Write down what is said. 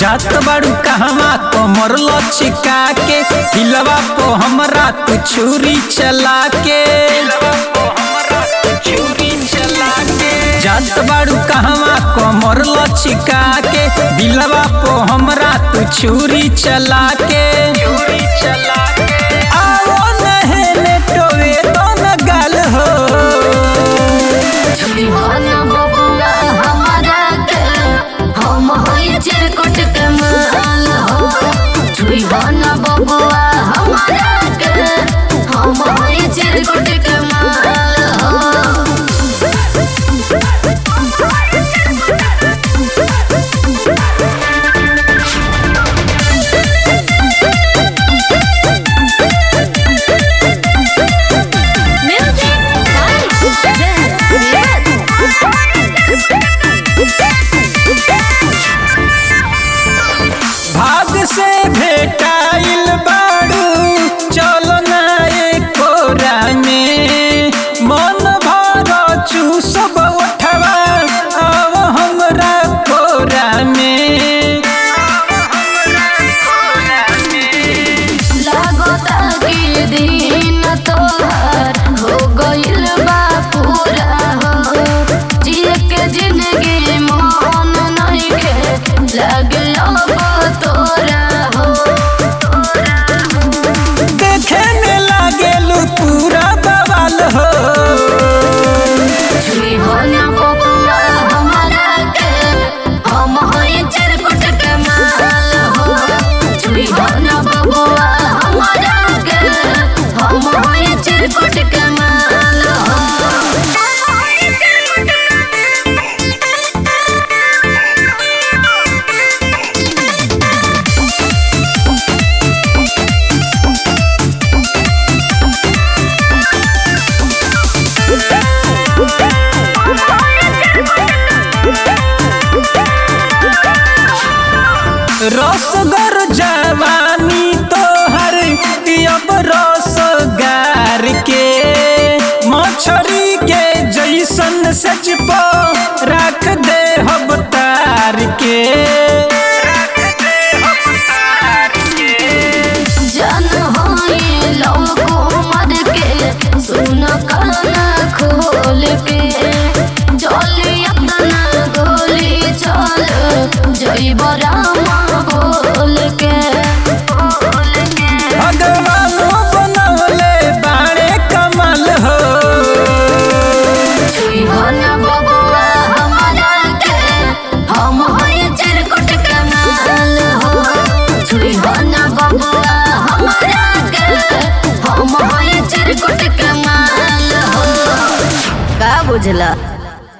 जात बाड़ू कहवा कमर लचिका के दिलवा पो हमरा तू छुरी चला के जात बाड़ू कहवा कमर लचिका के दिलवा पो हमरा तू छुरी चला के आओ नहेले टोवे तो न गाल हो दीवाना बबुआ हमारा के हम होई चिरकुट के माल हो दीवाना बबुआ हमारा के हम होई चिरकुट के माल हो Music भाग से भेटाइल बाड़ू चलो ना कोरा में मन भर चूसब उठवा अब हमरा कोरा में लागता कि दिन तोहर हो गइल बा पूरा हो जिए के जिंदगी मन नइखे लागल अब तोरा हो देखे में लागेलू पूरा बवाल हो छुई हो ना बबुआ हमारा के हम होई चिरकुट के माल हो छुई हो ना बबुआ हमारा के हम होई चिरकुट के माल